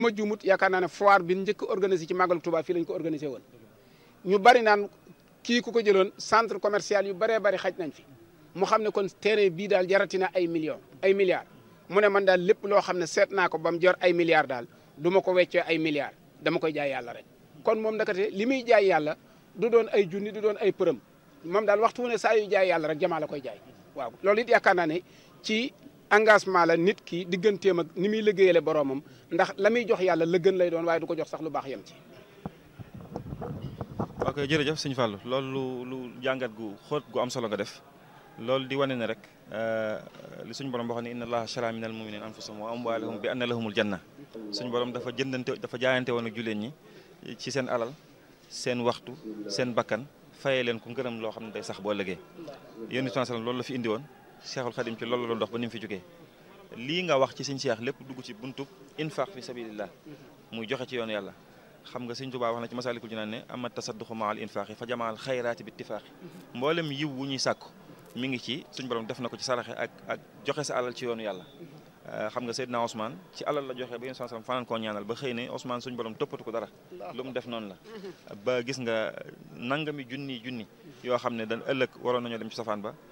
ma juumut yaakaar naa ne foire bi njëkk organisé ci màggalu Touba fii lañ ko organisé woon ñu bari naan kii ku ko jëloon centre commercial yu bëree bëri xaj nañ fi mu xam ne kon terrain bii daal jaratina ay millions ay milliards mu ne man daal lépp loo xam ne seet naa ko ba mu jar ay milliards daal du ma ko weccee ay milliards dama koy jaay yàlla rek kon moom ndakate li muy jaay yàlla du doon ay junni du doon ay përëm moom daal waxtu wu ne saa yu jaay yàlla rek jamaa la koy jaay waaw loolu it yaakaar naa ne ci engagement la nit ki digganteem ak ni muy liggéeyale boromam ndax la muy jox yàlla la gën lay doon waaye du ko jox sax lu baax yem ci. ok jërëjëf sëñ Fallou loolu lu lu jàngat gu xóot gu am solo nga def loolu di wane ne rek li suñu borom waxoon ne inna allaha shara minal muminina anfusahum wa amwalahum bi anna lahumul janna suñu borom dafa jëndante dafa jaayante woon ak julleen ñi ci seen alal seen waxtu seen bakkan fayee leen ku ngërëm loo xam ne day sax boo lëgee yéen it loolu la fi indi woon Cheikhul Khadim ci loolu la doon dox ba ni mu fi jógee lii nga wax ci sëñ Cheikh lépp dugg ci buntub infaq fi sabilillah muy joxe ci yoon yàlla xam nga sëñ Tuubaa wax na ci Masaalikul Jinaan ne ama tasadduqu maal infaqi fa jamaal xayraati bi ittifaaqi mboolem yiw wu ñuy sàkku mi ngi ci suñ borom def na ko ci saraxe ak ak joxe sa alal ci yoonu yàlla xam nga Seydina Ousmane ci alal la joxe ba yéen sallam fanaan koo ñaanal ba xëy ne Ousmane suñ borom toppatu ko dara lu mu def noonu la ba gis nga nangami junni junni yoo xam ne dañ ëllëg waroon nañoo dem ci safaan ba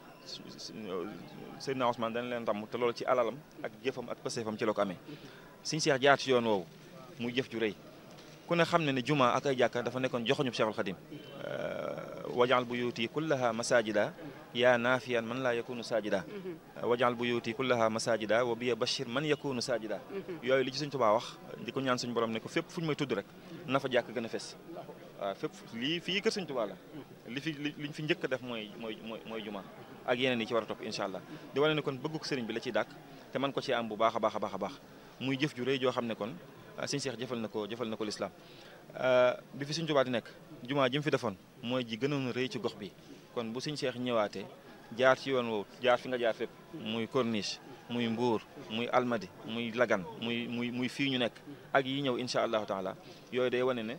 Seydina Ousmane dañ leen ràmm te loolu ci alalam ak jëfam ak pëseefam ci la ko amee suñ seex jaar ci yoon woowu muy jëf ju rëy ku ne xam ne ne juma ak ay jàkka dafa nekkoon joxoñu Cheikhul Khadim wajaal buyuti kullaha masajida yaa naafiyan man laa yakunu sajida wajaal buyuti kullaha masajida wa biya bashir man yakunu sajida yooyu li ci suñ tubaa wax di ko ñaan suñ borom ne ko fépp fu ñu may tudd rek na fa jàkk gën a fes waaw fépp lii fii kër suñ tubaa la li fi liñ fi njëkk a def mooy mooy mooy mooy juma ak yeneen yi ci war a topp incha allah di wane ne kon bëgguk sëriñ bi la ciy dàkk te man ko ci am bu baax a baax a baax a baax muy jëf ju rëy joo xam ne kon sëñ Seex jëfal na ko jëfal na ko lislaam bi fi suñ tubaa di nekk jumaa ji mu fi defoon mooy ji gënoon rëy ci gox bi kon bu sëñ Seex ñëwaatee jaar ci yoon woowu jaar fi nga jaar fépp muy corniche muy mbuur muy almadi muy lagan muy muy muy fii ñu nekk ak yi ñëw incha allahu taala yooyu day wane ne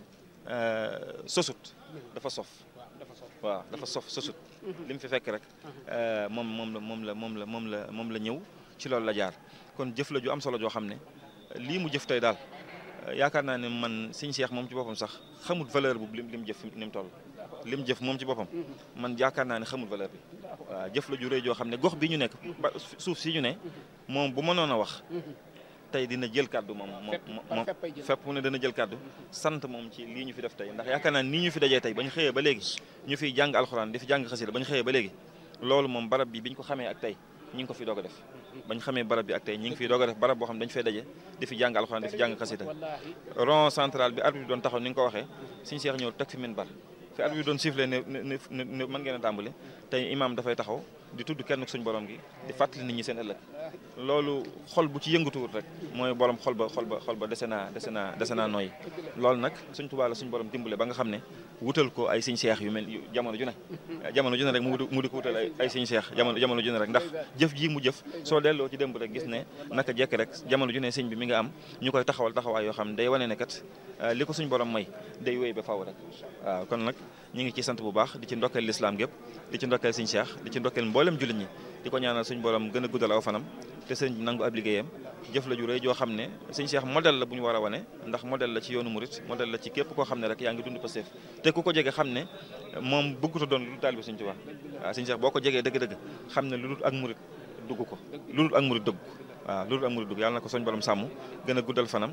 sosut dafa sof waaw dafa sof sosut li mu fi fekk rek moom moom la moom la moom la moom la moom la ñëw ci loolu la jaar kon jëf la ju am solo joo xam ne lii mu jëf tey daal yaakaar naa ne man sëñ Seex moom ci boppam sax xamul valeur bu lim lim jëf ni mu toll lim jëf moom ci boppam man yaakaar naa ne xamul valeur bi waaw jëf la ju rëy joo xam ne gox bi ñu nekk ba suuf si ñu ne moom bu mënoon a wax tey dina jël kàddu moom moom fépp mu ne dana jël kàddu sant moom ci lii ñu fi def tey ndax yaakaar naa nii ñu fi dajee tey ba ñu xëyee ba léegi ñu fiy jàng alxuraan di fi jàng xasida ba ñu xëyee ba léegi loolu moom barab bi bi ñu ko xamee ak tey ñi ngi ko fi doog a def bañ xamee barab bi ak tey ñi ngi fiy doog a def barab boo xam ne dañu fay daje di fi jàng alxuraan di fi jàng xasida rond central bi arbitre bi doon taxaw ni nga ko waxee suñu seex ñëw teg fi minbar fi arbitre bi doon sifflé ne ne ne mën ngeen a tàmbali tey imaam dafay taxaw di tudd kenn suñ borom gi di fàttali nit ñi seen ëllëg loolu xol bu ci yëngatuwut rek mooy borom xol ba xol ba xol ba dese naa dese naa dese naa nooy loolu nag suñ Tuubaa la suñ borom dimbale ba nga xam ne wutal ko ay siñ seex yu mel jamono ju ne jamono ju ne rek mu di ko wutal ay siñ seex jamono jamono ju ne rek ndax jëf ji mu jëf soo delloo ci démb rek gis ne naka jekk rek jamono ju ne sëñ bi mi nga am ñu koy taxawal taxawaay yoo xam ne day wane ne kat li ko suñ borom may day wéy ba faw rek waaw kon nag ñu ngi ci sant bu baax di ci ndokkeel lislaam gépp di ci ndokkeel siñ seex di ci ndokkeel mboolem jullit ñi di ko ñaanal suñ borom gën a guddal aw fanam te sëñ bi nangu ab liggéeyam jëf la ju rëy joo xam ne sëñ Cheikh modèle la bu ñu war a wane ndax modèle la ci yoonu murit modèle la ci képp koo xam ne rek yaa ngi dund Pastef te ku ko jege xam ne moom bëgguta doon lu dul taalibe sëñ Tuubaa waaw sëñ Cheikh boo ko jegee dëgg-dëgg xam ne lu dul ak murit dugg ko lu dul ak murit dugg waaw lu dul ak murit dugg yàlla na ko soñ borom sàmm gën a guddal fanam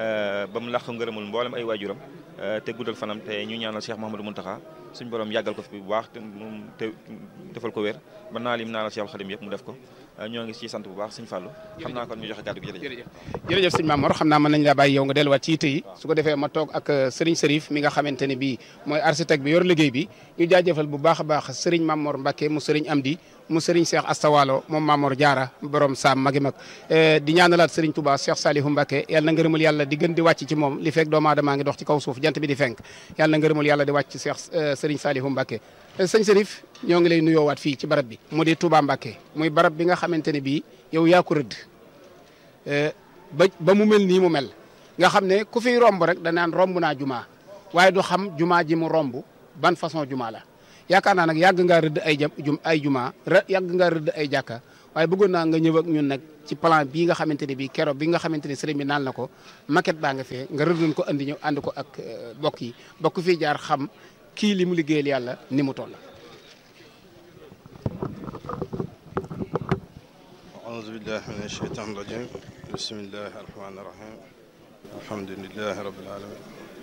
ba mu làq ngërëmul mboolem ay waajuram te guddal fanam te ñu ñaanal Cheikh Mouhamadou Mountakha suñ borom yàggal ko fi bu baax te moom te defal ko wér ba naa lim naanal Cheikh Khadim yëpp mu def ko ñoo ngi ci sant bu baax sëñ Fallou xam naa kon ñu joxe kàddu gi jërëjëf jërëjëf sëñ Mamor xam naa mën nañ laa bàyyi yow nga delluwaat ci yitte yi su ko defee ma toog ak Serigne Serif mi nga xamante ne bii mooy architecte bi yor liggéey bi ñu jaajëfal bu baax a baax Serigne Mamor Mbacke mu Serigne Amdi mu Serigne Cheikh Astawalo moom Mamor Diarra borom Saam magi mag di ñaanalaat Serigne Touba Cheikh Salihu Mbacke yàlla na ngërëmul yàlla di gën di wàcc ci moom li fekk doomu aadama ngi dox ci kaw suuf jant bi di fenk yàlla na ngërëmul yàlla di wàcc ci Cheikh Serigne Salihu Mbacke sëñ Serif ñoo ngi lay nuyoowaat fii ci barab bi mu di Touba Mbacke muy barab bi nga xamante ne bii yow yaa ko rëdd ba ba mu mel nii mu mel nga xam ne ku fiy romb rek danaan romb naa jumaa waaye du xam jumaa ji mu romb ban façon jumaa la yaakaar naa nag yàgg ngaa rëdd ay jum ay jumaa yàgg ngaa rëdd ay jàkka waaye bëggoon naa nga ñëw ak ñun nag ci plan bii nga xamante ne bii keroog bi nga xamante ne sëriñ bi naan na ko maquette baa nga fee nga rëddoon ko andi ñëw ànd ko ak bokk yi bokk fii jaar xam kii li mu liggéeyal yàlla ni mu toll. أعوذ بالله من الشيطان الرجيم بسم الله الرحمن الرحيم الحمد لله رب العالمين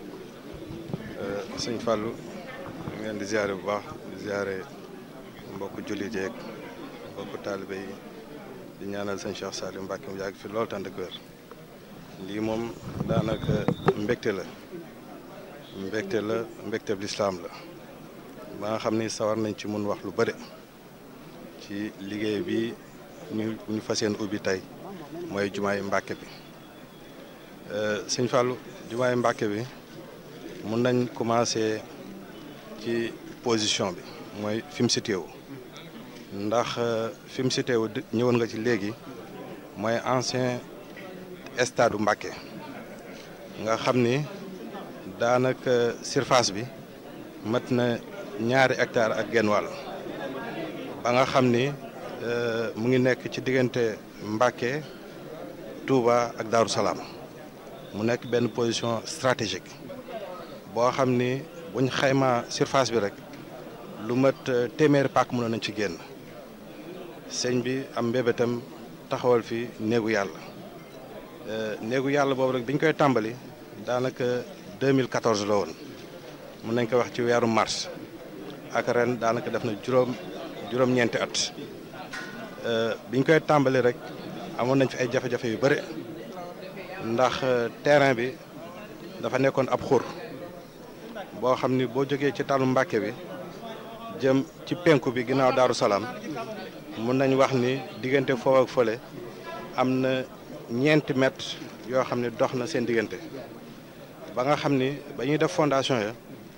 sëñ Fallou ngeen di ziare bu baax di ziare mbokku jullit yeeg mbokku taalibe yi di ñaanal sëñ Cheikh Saliou Mbacke mu yàgg fi loolu tànd ak wér lii moom daanaka mbégte la mbégte la mbégte bi lislaam la ba nga xam ni sawar nañ ci mun wax lu bëri ci liggéey bi ñu ñu fas yéene ubbi tey mooy jumaay Mbàkke bi sëñ Fallou jumaay Mbàkke bi mun nañ commencé ci position bi mooy fi mu situé wu ndax fi mu situé wu ñëwoon nga ci léegi mooy ancien stade bu Mbàkke nga xam ni daanaka surface bi mat na ñaari hectare ak genn wàll ba nga xam ni mu ngi nekk ci diggante Mbàkke Touba ak Daaru Salaam mu nekk benn position stratégique boo xam ni buñ xayma surface bi rek lu mat téeméeri pàkk mënoon nañ ci génn sëñ bi am mbébétam taxawal fi néegu yàlla néegu yàlla boobu rek biñ koy tàmbali daanaka 2014 la woon mun nañ ko wax ci weeru mars ak ren daanaka def na juróom juróom-ñeenti at biñ koy tàmbali rek amoon nañ fi ay jafe-jafe yu bëri ndax terrain bi dafa nekkoon ab xur boo xam ni boo jógee ci talu Mbàkke bi jëm ci penku bi ginnaaw Daaru Salaam mun nañ wax ni diggante foofu ak fële am na ñeenti mètres yoo xam ne dox na seen diggante ba nga xam ni ba ñuy def fondation ya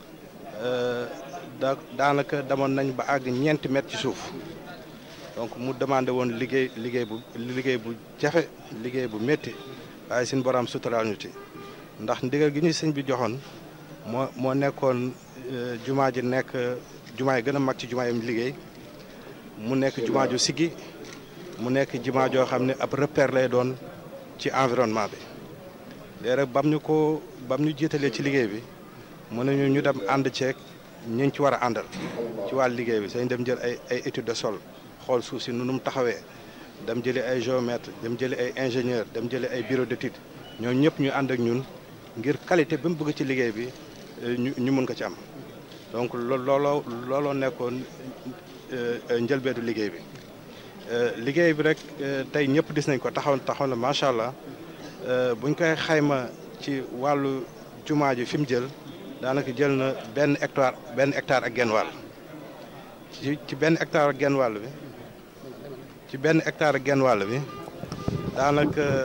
da daanaka demoon nañ ba àgg ñeenti mètres ci suuf donc mu demandé woon liggéey liggéey bu liggéey bu jafe liggéey bu métti waaye suñu borom suturaal ñu ci ndax ndigal gi ñu sëñ bi joxoon moo moo nekkoon jumaa ji nekk jumaa yi gën a mag ci jumaa yi liggéey mu nekk jumaa ju siggi mu nekk jumaa joo xam ne ab repère lay doon ci environnement bi léegi rek bam ñu ko bam ñu jiitalee ci liggéey bi mën nañu ñu dem ànd ceeg ñu ci war a àndal ci wàllu liggéey bi sañ dem jël ay ay étude de sol xool suuf si nu mu taxawee dem jëli ay géomètre dem jëli ay ingénieur dem jëli ay bureau d'étude ñoom ñëpp ñu ànd ak ñun ngir qualité bi mu bëgg ci liggéey bi ñu ñu mun ko ci am donc looloo looloo nekkoon njëlbeetu liggéey bi liggéey bi rek tey ñëpp gis nañ ko taxaw taxaw na macha allah buñ koy xayma ci wàllu jumaa ji fi mu jël daanaka jël na benn hectare benn hectare ak genn wàll ci ci benn hectare ak genn wàll bi ci benn hectare ak genn wàll bi daanaka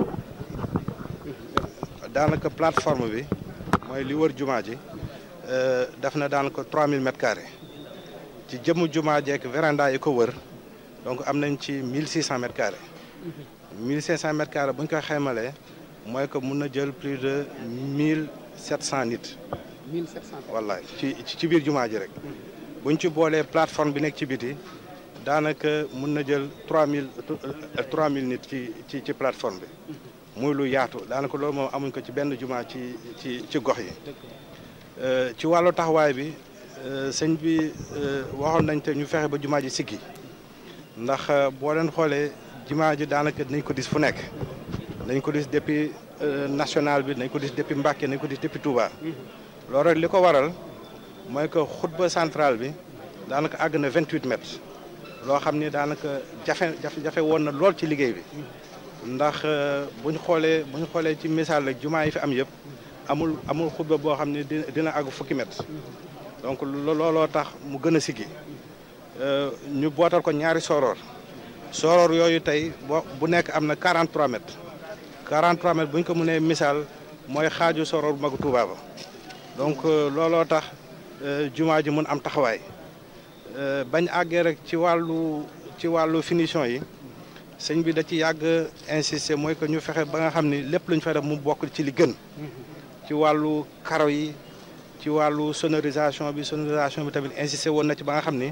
daanaka plateforme bi mooy li wër jumaa ji def na daanaka 3000 mètres carrés ci jëmm jumaa jeek véranda yi ko wër donc am nañ ci 1600 mètres carrés 1500 mètres carrés bu ñu koy xaymalee mooy que mun na jël plus de 1700 nit. 1700 wallaay ci ci biir jumaa ji rek. bu ñu ci boolee plateforme bi nekk ci biti daanaka mun na jël 3000 3000 nit ci ci ci plateforme bi. muy lu yaatu daanaka loolu moom amuñ ko ci benn jumaa ci ci ci gox yi. ci wàllu taxawaay bi sëñ bi waxoon nañ te ñu fexe ba jumaa ji siggi ndax boo leen xoolee jumaa ji daanaka nañ ko dis fu nekk. nañ ko dis depuis national bi nañ ko dis depuis Mbàkke nañ ko dis depuis Touba. loolu rek li ko waral mooy que xutba centrale bi daanaka àgg na 28 mètres. loo xam ni daanaka jafe jafe jafe woon na lool ci liggéey bi. ndax bu ñu xoolee bu ñu xoolee ci misaal rek jumaa yi fi am yëpp amul amul xutba boo xam ne dina dina àgg fukki mètre donc looloo tax mu gën a siggi ñu bootal ko ñaari soroor soroor yooyu tey boo bu nekk am na 43 mètres 43 mètres bu ñu ko mënee misaal mooy xaaju soroor bu magu Tuuba ba donc looloo tax jumaa ji mun am taxawaay bañ àggee rek ci wàllu ci wàllu finition yi sëñ bi da ci yàgg insister mooy que ñu fexe ba nga xam ni lépp lu ñu fay def mu bokk ci li gën ci wàllu karo yi ci wàllu sonorisation bi sonorisation bi tamit insisté woon na ci ba nga xam ni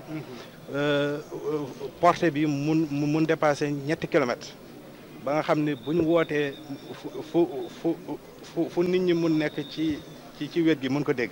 portée bi mun mun dépassé ñetti kilomètres ba nga xam ni bu ñu wootee fu fu fu fu fu nit ñi mun nekk ci ci ci wet gi mun ko dégg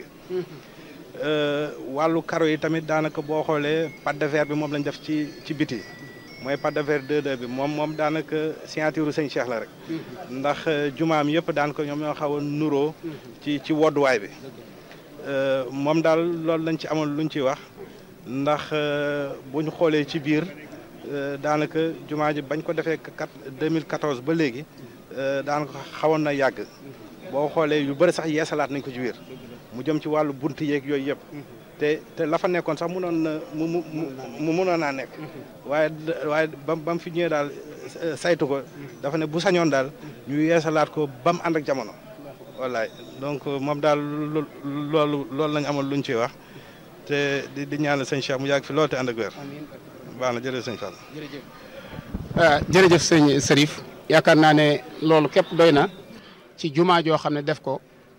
wàllu karo yi tamit daanaka boo xoolee pâte de verre bi moom lañ def ci ci biti mooy pâte de verre 2-2 bi moom moom daanaka signature sëñ Cheikh la rek ndax jumaam yëpp daanaka ñoom ñoo xaw a nuroo ci ci wodduwaay bi moom daal loolu lañ ci amoon luñ ciy wax ndax bu ñu xoolee ci biir daanaka jumaa ji bañ ko defee kat 2014 ba léegi daanaka xawoon na yàgg boo xoolee yu bëri sax yeesalaat nañ ko ci biir mu jëm ci wàllu bunt yeeg yooyu yëpp te te la fa nekkoon sax munoon na mu mu mu munoon naa nekk waaye waaye ba ba mu fi ñëwee daal saytu ko dafa ne bu sañoon daal ñu yeesalaat ko ba mu ànd ak jamono wallaay donc moom daal loolu loolu lañ amoon luñ ciy wax te di di ñaanal sëñ Cheikh mu yàgg fi loolu te ànd ak wér baax na jërëjëf sëñ Fall. jërëjëf jërëjëf sëñ Serif yaakaar naa ne loolu képp doy na ci jumaa joo xam ne def ko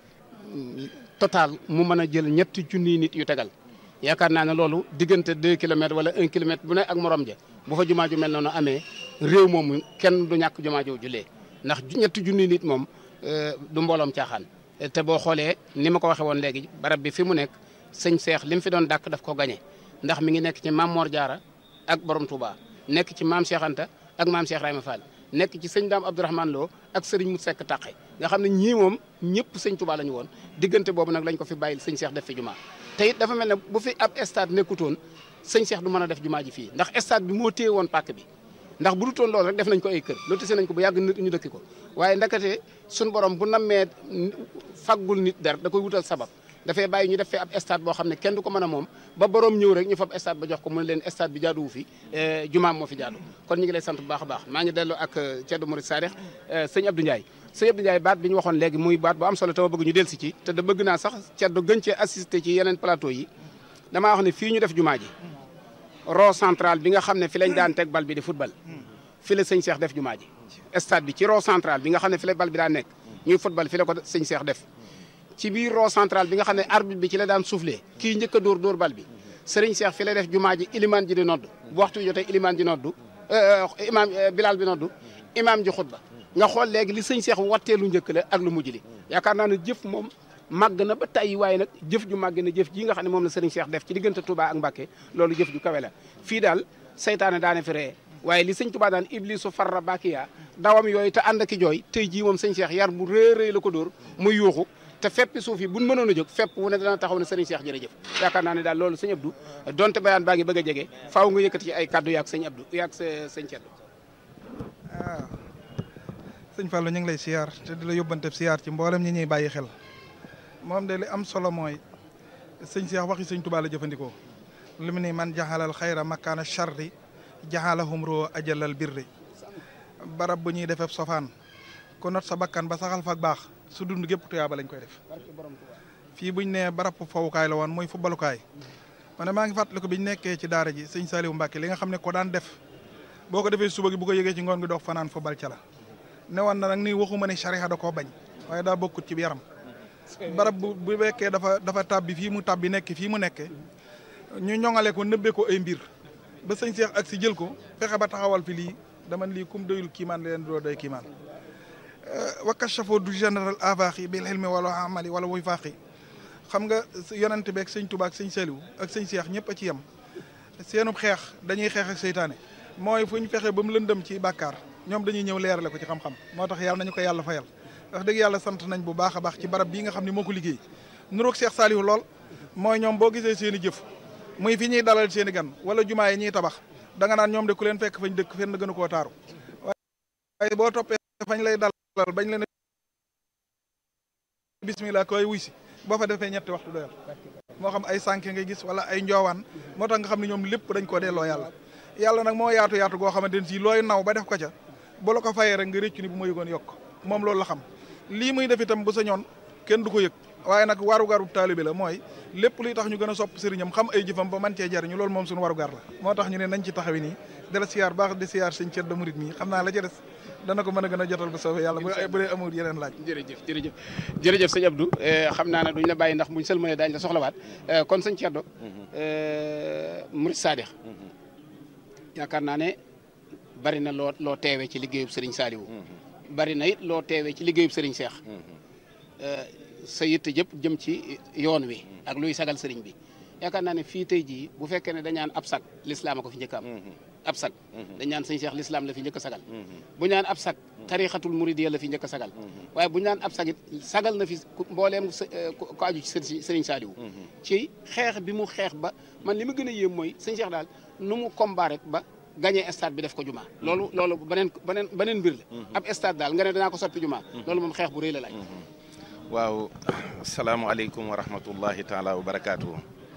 total mu mën a jël ñetti junniy nit yu tegal yaakaar naa ne loolu diggante deux kilomètres wala un kilomètre bu ne ak morom ja bu fa jumaa ju mel noonu amee réew moomu kenn du ñàkk jumaa joo julee ndax ñetti junniy nit moom du mbooloom caaxaan te boo xoolee ni ma ko waxee woon léegi barab bi fi mu nekk sëñ Seex li mu fi doon dàkk daf ko gañe ndax mi ngi nekk ci maam Mor Jaara ak borom Touba nekk ci maam Cheikh Anta ak maam Cheikh Rayma Fall nekk ci sëñ Daam Abdourahmane Lo ak sëriñ Mut Sekk Taqe nga xam ne ñii moom ñëpp sëñ Touba la ñu woon diggante boobu nag lañ ko fi bàyyil sëñ Cheikh def fi jumaa te it dafa mel ne bu fi ab stade nekkutoon sëñ Cheikh du mën a def jumaa ji fii ndax stade bi moo téye woon pàkk bi ndax bu dutoon loolu rek def nañ ko ay kër lotissé nañ ko bu yàgg nit ñu dëkki ko waaye ndakate suñ borom bu nammee faggul nit der da koy wutal sabab dafay bàyyi ñu def fee ab stade boo xam ne kenn du ko mën a moom ba borom ñëw rek ñu fab stade ba jox ko mu ne leen stade bi jaaduwu fi jumaam moo fi jaadu kon ñu ngi lay sant bu baax a baax maa ngi delloo ak Thierno Mouride Sadikh sëñ Abdou Ndiaye sëñ Abdou Ndiaye baat bi ñu waxoon léegi muy baat bu am solo te ma bëgg ñu del si ci te da bëgg naa sax Thierno gën cee assister ci yeneen plateau yi damaa wax ne fii ñu def jumaa ji rond central bi nga xam ne fi lañ daan teg bal bi di football fi la sëñ Cheikh def jumaa ji stade bi ci rond central bi nga xam ne fi la bal bi daan nekk ñuy football fi la ko sëñ Cheikh def ci biir rond central bi nga xam ne arbitre bi ci la daan soufflé kii njëkk a dóor dóor bal bi sëriñ Cheikh fi la def jumaa ji ilimaan ji di nodd bu waxtu jotee ilimaan ji noddu imaam bilal bi noddu imaam ji xutba nga xool léegi li sëñ Cheikh wattee lu njëkk la ak lu mujj li yaakaar naa ne jëf moom màgg na ba tàyyi waaye nag jëf ju màgg na jëf ji nga xam ne moom la sëriñ Cheikh def ci diggante Touba ak Mbacké loolu jëf ju kawe la fii daal saytaane daane fi ree waaye li sëñ Touba daan iblisu farra bakiya dawam yooyu te ànd aki jooy tey jii moom sëñ Cheikh yar bu rëy rëy la ko dóor muy yuuxu te feppi suuf yi buñ mënoon a jóg fepp wu ne dana taxaw ne sëriñ Cheikh jërëjëf yaakaar naa ne daal loolu sëñ Abdou donte bayaan baa ngi bëgg a jege faaw nga yëkkati ci ay kaddu yaag sëñ Abdou yaag sa sëñ Ceddo waaw sëñ Fallou ñu ngi lay siyaar te di la yóbbante siyaar ci mboolem ñi ñuy bàyyi xel moom de li am solo mooy sëñ Cheikh waxi sëñ Touba la jëfandikoo li mu ni man jaxalal xayra makkaana charri jaxalahum roo ajalal birri barab bu ñuy defee sofaan ko not sa bakkan ba saxal fa baax su dund gépp tuyaaba lañ koy def fii buñ ne barab fowukaay la woon mooy footballukaay ma ne maa ngi fàttaliku biñ nekkee ci daara ji sëñ Saliou Mbacke li nga xam ne ko daan def boo ko defee suba gi bu ko yëgee ci ngoon gi dox fanaan football ca la ne woon na nag ni waxuma ne charia da koo bañ waaye daa bokkut ci yaram barab bu bu fekkee dafa dafa tàbbi fii mu tàbbi nekk fii mu nekke ñu ñoŋale ko nëbbee ko ay mbir ba sëñ Cheikh ak si jël ko fexe ba taxawal fi lii dama lii kum doyul kiimaan leen doo doy kiimaan wakashafo du général avaaxi bil xilmi wala amali wala wuy faaxi xam nga yonent beeg sëñ Tuubaa ak sëñ Saliou ak sëñ Cheikh ñëpp a ci yem seenub xeex dañuy xeex ak seytaane mooy fu ñu fexe ba mu lëndëm ci bàkkaar ñoom dañuy ñëw leerale ko ci xam-xam moo tax yàlla nañu ko yàlla fayal wax dëgg yàlla sant nañ bu baax a baax ci barab bii nga xam ne moo ko liggéey nuroog Cheikh Saliou lool mooy ñoom boo gisee seen i jëf muy fi ñuy dalal seen i gan wala jumaa yi ñuy tabax da nga naan ñoom de ku leen fekk fañ dëkk fenn gënu koo taaru waaye boo toppee fañ lay dalal bañ leen bismillah koy wuy si boo fa defee ñetti waxtu doyal moo xam ay sànke ngay gis wala ay njoowaan moo tax nga xam ne ñoom lépp dañ koo delloo yàlla yàlla nag moo yaatu yaatu goo xamante ne si looy naw ba def ko ca bu la ko fayee rek nga réccu ni bu ma yëgoon yokk moom loolu la xam lii muy def itam bu sa ñoon kenn du ko yëg waaye nag warugaru taalibe la mooy lépp luy tax ñu gën a sopp sëriñam xam ay jëfam ba man cee jariñu loolu moom suñu warugar la moo tax ñu ne nañ ci taxawi nii dala siyaar baax di siyaar sëñ Ceddo Murit mi xam naa la ca des dana ko mën a gën a jotal bu soobee yàlla bu bu dee amul yeneen laaj jërëjëf jërëjëf jërëjëf sëñ Abdou xam naa ne duñ la bàyyi ndax buñ sëlmalee daañu la soxlawaat kon sëñ Thierno Murid Sadikh yaakaar naa ne bari na loo loo teewee ci liggéeyub Serigne Saliou bari na it loo teewee ci liggéeyub Serigne Cheikh sa yitte yëpp jëm ci yoon wi ak luy sagal Serigne bi yaakaar naa ne fii tey jii bu fekkee ne dañaan ab sag lislaam a ko fi njëkk am ab sag dañ naan sëñ Cheikh lislaam la fi njëkk a sagal bu ñaan ab sag tarixatul muridiyya la fi njëkk a sagal waaye bu ñaan ab sag it sagal na fi mbooleem ko aju ci Serigne Saliou ci xeex bi mu xeex ba man li ma gën a yéem mooy sëñ Cheikh daal nu mu combat rek ba gagné stade bi def ko juma loolu loolu beneen beneen beneen mbir la ab stade daal nga ne danaa ko soppi juma loolu moom xeex bu rëy la laaj waaw asalaamaaleykum wa rahmatullahi taala wa barakaatu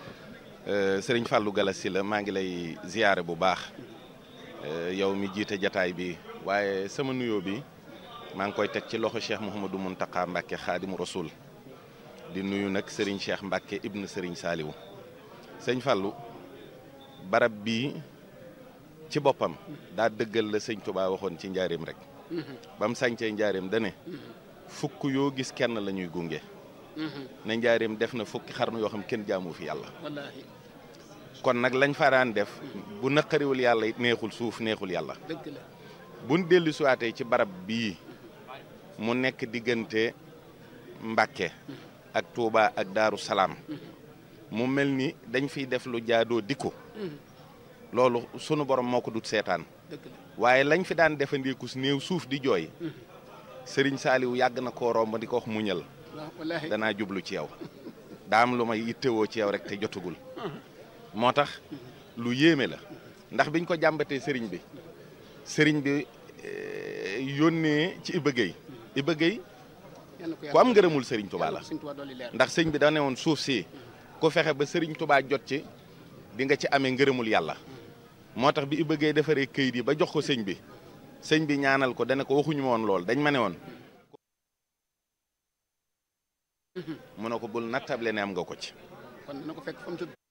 sëriñ Fallou Galassi la maa ngi lay ziyaare bu baax yow mi jiite jataay bi waaye sama nuyoo bi maa ngi koy teg ci loxo Cheikh Mouhamadou Mountakha Mbacke xaadimu rasul di nuyu nag sëriñ Cheikh Mbacke ibn sëriñ Saliou sëñ Fallou barab bii ci boppam daa dëggal la sëñ Touba waxoon ci njaareem rek ba mu sañcee njaareem dane fukk yoo gis kenn la ñuy gunge na njaareem def na fukki xarnu yoo xam kenn jaamu fi yàlla wallaahi kon nag lañ faraan def bu naqariwul yàlla it neexul suuf neexul yàlla dëgg la buñ dellu siwaatee ci barab bii mu nekk diggante Mbàkke ak Touba ak Daaru Salaam mu mel ni dañ fiy def lu jaadoo dikku loolu sunu borom moo ko dut seetaan dëgg la waaye lañ fi daan defandiku si néew suuf di jooy sëriñ Saaliw yàgg na koo romb di ko wax muñal waaw wallaahi danaa jublu ci yow daa am lu may yittewoo ci yow rek te jotugul moo tax lu yéeme la ndax biñ ko jàmbatee sëriñ bi sëriñ bi eh, yónnee ci Iba Gueye Iba Gueye yal na ko ku am ngërëmul sëriñ Touba la sëñ Touba dolli leer ndax sëñ bi da ne woon suuf si ku fexe ba sëriñ Touba jot ci di nga ci amee ngërëmul yàlla moo tax bi Iba Gueye defaree këyit yi ba jox ko sëñ bi sëñ bi ñaanal ko dana ko waxuñu ma woon lool dañ ma ne woon mu ne ko bul nattable ne am nga ko ci kon dana ko fekk fa mu tëdd